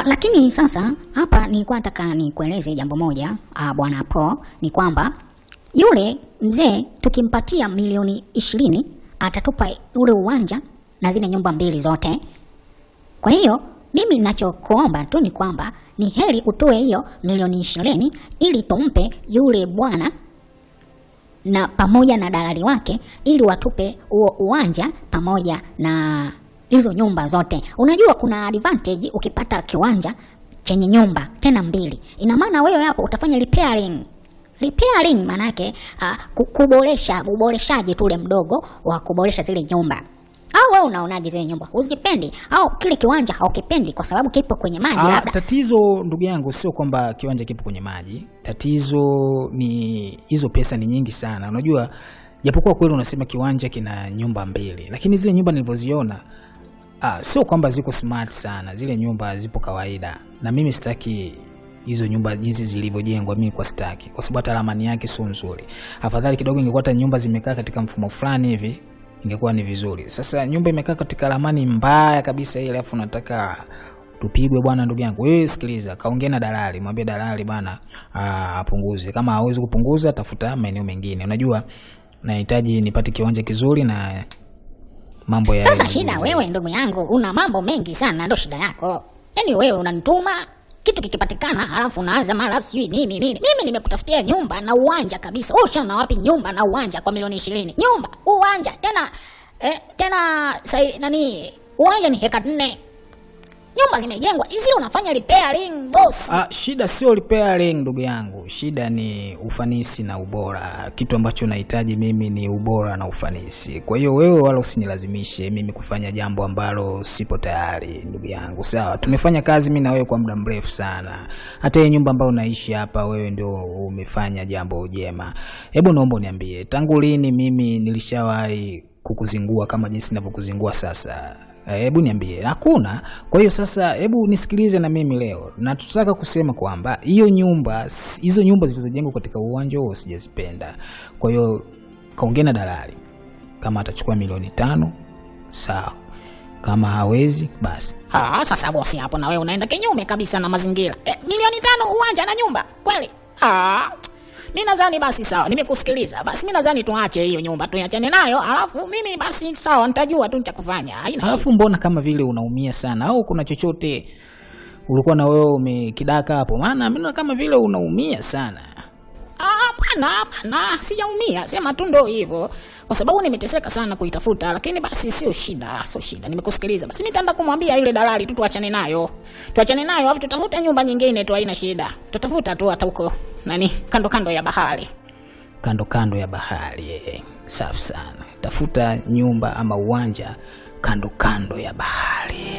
Ah, lakini sasa hapa nilikuwa nataka nikueleze jambo moja ah, bwana Po, ni kwamba yule mzee tukimpatia milioni ishirini atatupa ule uwanja na zile nyumba mbili zote. Kwa hiyo mimi ninachokuomba tu ni kwamba ni heri utoe hiyo milioni ishirini ili tumpe yule bwana na pamoja na dalali wake ili watupe huo uwanja pamoja na hizo nyumba zote. Unajua kuna advantage ukipata kiwanja chenye nyumba tena mbili, ina maana wewe hapo utafanya repairing repairing, maanake uh, ku- kuboresha uboreshaji tule mdogo wa kuboresha zile nyumba. Au wewe unaonaje zile nyumba? Uzipendi au kile kiwanja haukipendi kwa sababu kipo kwenye maji Ah, labda? tatizo ndugu yangu sio kwamba kiwanja kipo kwenye maji. Tatizo ni hizo pesa ni nyingi sana. Unajua, japokuwa kweli unasema kiwanja kina nyumba mbili, lakini zile nyumba nilivyoziona ah, sio kwamba ziko smart sana. Zile nyumba zipo kawaida, na mimi sitaki hizo nyumba jinsi zilivyojengwa, mimi kwa sitaki, kwa sababu hata ramani yake sio nzuri. Afadhali kidogo ingekuwa hata nyumba zimekaa katika mfumo fulani hivi ingekuwa ni vizuri. Sasa nyumba imekaa katika ramani mbaya kabisa ile, alafu nataka tupigwe bwana. Ndugu yangu wewe, sikiliza, kaongea na dalali, mwambie dalali bwana ah, apunguze. Kama hawezi kupunguza, tafuta maeneo mengine. Unajua nahitaji nipate kiwanja kizuri na mambo ya Sasa shida wewe ndugu yangu una mambo mengi sana, ndo shida yako. Yaani wewe unanituma kitu kikipatikana, halafu unaanza mara sijui nini nini. Mimi nimekutafutia nyumba na uwanja kabisa. Wewe ushaona wapi nyumba na uwanja kwa milioni ishirini? Nyumba, uwanja tena eh, tena sai, nani uwanja ni heka nne. Nyumba zimejengwa hizi, unafanya repairing boss. Ah, shida sio repairing ndugu yangu, shida ni ufanisi na ubora. Kitu ambacho nahitaji mimi ni ubora na ufanisi. Kwa hiyo wewe wala usinilazimishe mimi kufanya jambo ambalo sipo tayari, ndugu yangu. Sawa, tumefanya kazi mimi na wewe kwa muda mrefu sana. Hata hii nyumba ambayo unaishi hapa, wewe ndio umefanya jambo jema. Hebu naomba uniambie, tangu lini mimi nilishawahi kukuzingua kama jinsi ninavyokuzingua sasa? Eh, hebu niambie, hakuna. Kwa hiyo sasa, hebu nisikilize na mimi leo, na tutaka kusema kwamba hiyo nyumba, hizo nyumba zilizojengwa katika uwanja huo sijazipenda. Kwa hiyo kaongea na dalali, kama atachukua milioni tano sawa, kama hawezi basi Ah, sasa bosi, hapo na wewe unaenda kinyume kabisa na mazingira. Eh, milioni tano uwanja na nyumba kweli? Ah, mi nadhani basi sawa, nimekusikiliza. Basi mi nadhani tuache hiyo nyumba tuiachane nayo, alafu mimi basi sawa, nitajua tu cha kufanya. Haina Alafu mbona kama vile unaumia sana, au kuna chochote ulikuwa na wewe umekidaka hapo? Maana mimi naona kama vile unaumia sana. Ah, hapana, hapana, sijaumia, sema tu ndo hivyo, kwa sababu nimeteseka sana kuitafuta, lakini basi sio shida, sio shida, nimekusikiliza. Basi nitaenda kumwambia yule dalali tu tuachane nayo, tuachane nayo, alafu tutafute nyumba nyingine tu, haina shida, tutafuta tu hata huko nani, kando kando ya bahari. kando kando ya bahari. eh. Safi sana, tafuta nyumba ama uwanja kando kando ya bahari.